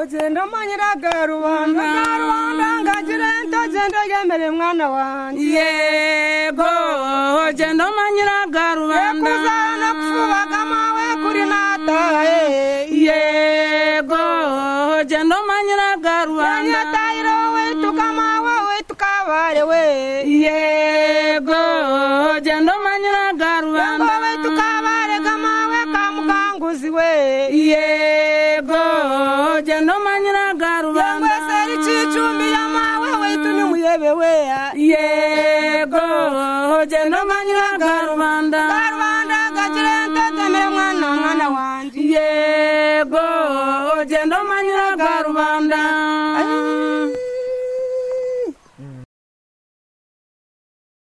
agenda umanyira ga rubanda ga rubanda ngagire ntagenda yemere mwana wanjye yego genda umanyira ga rubanda kuzana kufubaga mawe kuri nataye yego genda umanyira ga rubanda yanyatayiro wituka mawe wituka abare we yego genda umanyira ga ngo rubanda wituka abare gamawe kamukanguzi we yego genda umanyira ga ngo rubanda eseri cicumbi yamawe witu ni muyebe we yego genda umanyira ga rubanda karubanda